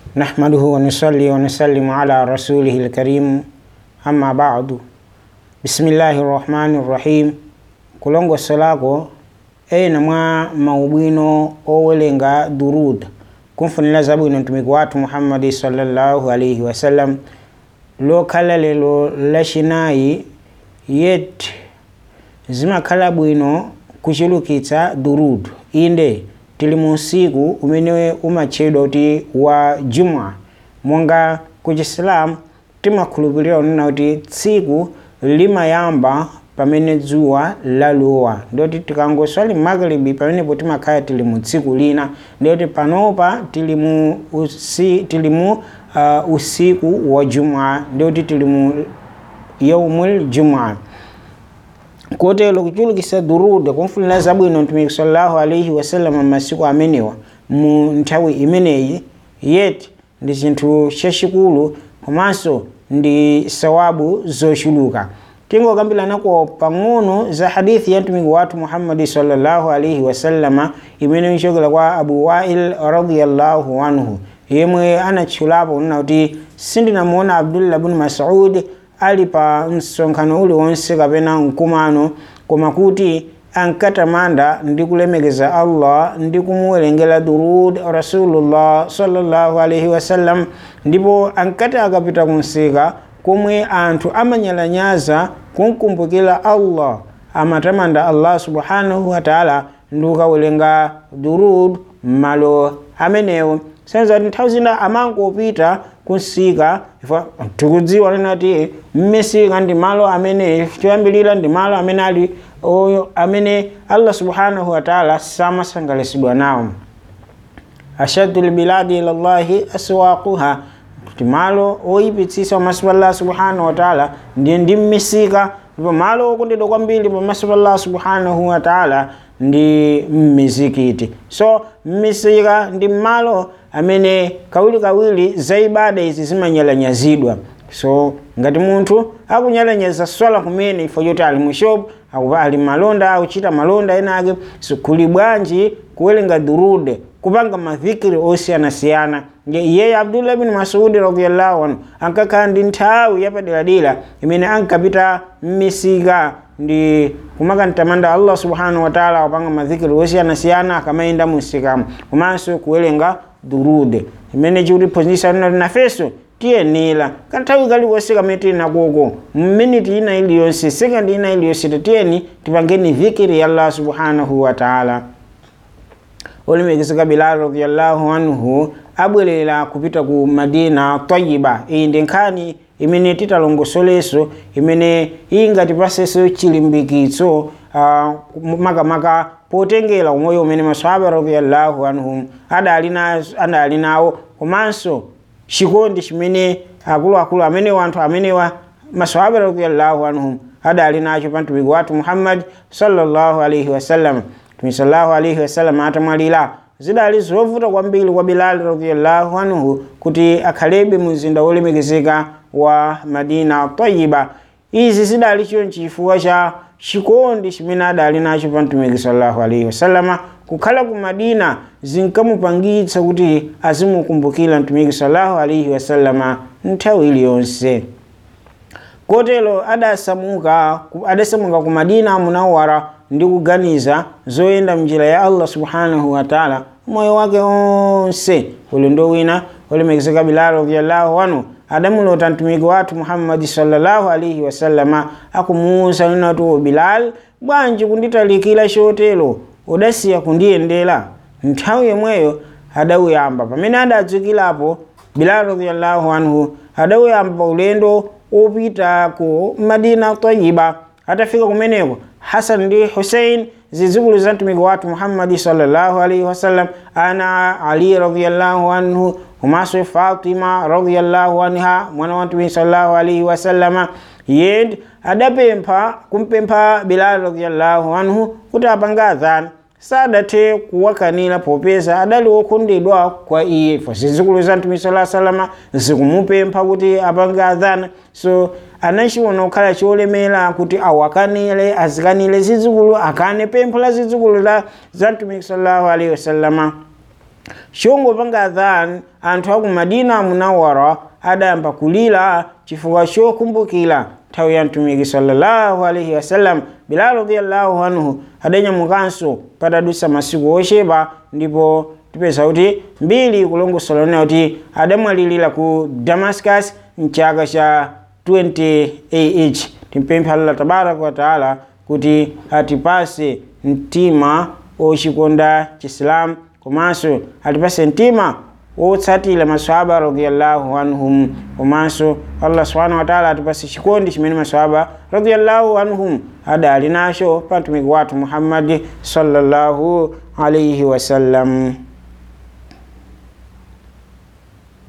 نحمده ونصلي ونسلم على رسوله الكريم أما بعد بسم الله الرحمن الرحيم kulongo solako ena mwa maubwino owelenga durud kumfunira zabwino mtumiki wathu muhammadi sallallahu alaihi wasallam lokhala lero lachinayi yet zimakhala bwino kuchulukitsa durud inde tili mu usiku umene umatchedwa kuti wa jumwa monga ku chisilamu timakhulupirira kunena kuti tsiku limayamba pamene dzuwa lalowa ndoti tikangoswali magribi pamenepo timakhala tili mu tsiku lina ndoti panopa tili mu usi, tili mu uh, usiku wa jumwa ndoti tili mu yaumul jumwa kotero kuchulukitsa durud kumfunira zabwino mtumiki sallallahu alaihi wasallam masiku amenewa mu nthawi imeneyi yet ndi chinthu chachikulu komanso ndi sawabu zochuluka tingokambiranapo pang'ono za hadithi ya mtumiki wathu muhammadi sallallahu alaihi wasallama imene ichokera kwa abu wail radiyallahu anhu yemwe anatchulapo kunena kuti sindinamuona abdullah bnu masud ali pa msonkhano uliwonse kapena mkumano koma kuti ankatamanda ndi kulemekeza allah ndi kumuwerengera durud rasulullah sallallahu alaihi wasallam ndipo ankati akapita kunsika komwe anthu amanyalanyaza kumkumbukira allah amatamanda allah subhanahu wataala ndi kukawerenga durud m'malo amenewo senza kuti nthawi zina amangopita kunsika tikudziwa nena kuti mmisika ndi malo amene choyambirira ndi malo amene ali oyo amene allah subhanahu wataala samasangalatsidwa nawo ashaddu lbiladi ila llahi aswaquha kuti malo oyipitsitsa pamaso pa allah subhanahu wataala ndi ndi mmisika ndipo malo okondedwa kwambiri pamaso pa allah subhanahu wataala ndi mmizikiti so mmisika ndi malo amene kawirikawiri za ibada izi zimanyalanyazidwa so ngati munthu akunyalanyaza swala kumene ifo choti ali mu shop ali malonda akuchita malonda ena ake so kuli bwanji kuwerenga durude kupanga madhikiri osiyanasiyana iyeyo abdullah bin masudi radiallahu anhu ankakhala ndi nthawi yapaderadera imene ankapita mmisika ndi kumakantamanda allah subhanahu wataala kupanga madhikiri osiyanasiyana akamayenda mumsikamo komanso kuwerenga durude imene chikutiphunzitsa nati nafenso tiyenera kanthawi kaliwonse kamene tili nakoko mminiti ina iliyonse sekandi ina iliyonse tiyeni tipangeni dhikiri ya allah subhanahu wataala olemekezeka bilal radiallahu anhu abwerera kupita ku madina tayiba iyi ndi nkhani imene titalongosoleso imene ingatipasenso chilimbikitso uh, makamaka potengera umoyo umene maswahaba radiallahu anhum adali nawo komanso chikondi chimene akuluakulu amenewa anthu amenewa maswahaba radiallahu anhum adali nacho pa mtumiki wathu muhammad sallallahu alaihi wasallam mtume sallallahu alaihi wasallam atamwalira zidali zovuta kwambiri kwa bilali radiallahu anhu kuti akhalebe mu mzinda wolemekezeka wa madina tayiba izi zidali chonchi chifukwa cha chikondi chimene adali nacho pa mtumiki sallallahu alaihi wasallama kukhala ku madina zinkamupangitsa kuti azimukumbukira mtumiki sallallahu alaihi wasallama nthawi iliyonse kotero adasamuka adasamuka ku madina munawara ndi kuganiza zoyenda mnjira ya allah subhanahu wataala moyo wake onse ulendo wina olemekezeka bilal radiallahu anhu adamulota mtumiki wathu muhammadi sallallahu alaihi wasallama akumuwuza linatu bilal bwanji kunditalikira chotero udasiya kundiyendera nthawi yomweyo adawuyamba pamene adadzukirapo bilal radiallahu anhu adawuyamba ulendo opita ku madina tayiba atafika kumeneko hasan ndi husein zizukulu za mtumiki wathu muhammadi sallallahu alaihi wasallam ana ali radiallahu anhu komanso fatima radiallahu anha mwana wa mtumiki sallallahu alaihi wasallama yend adapempha kumpempha bilal radiallahu anhu kuti apange adhana sadathe kuwakanira popeza adali wokondedwa kwa iye fo zizukulu za mtumiki sallallahu alaihi wasallama zikumupempha kuti apange adhana so anachiona kukhala cholemera kuti awakanire azikanire zizukulu akane pempho la zizukulu za mtumiki sallallahu alaihi wasallama shongo panga adhan anthu aku madina munawara adayamba kulira chifukwa chokumbukira nthawi ya mtumiki sallallahu alaihi wasallam bilal radiyallahu anhu adanyamukanso patadusa masiku ochepa ndipo tipeza kuti mbiri kulongosola kuti adamwalirira ku damascus mchaka cha 20 AH timpempha Allah tabaraka wa taala kuti atipase mtima ochikonda chisilamu komanso atipase mtima wotsatira maswahaba radiyallahu anhum komanso allah subhanahu wa taala atipase chikondi chimene maswahaba radiyallahu anhum adali nacho pa mtumiki wathu muhammadi sallallahu alaihi wasallam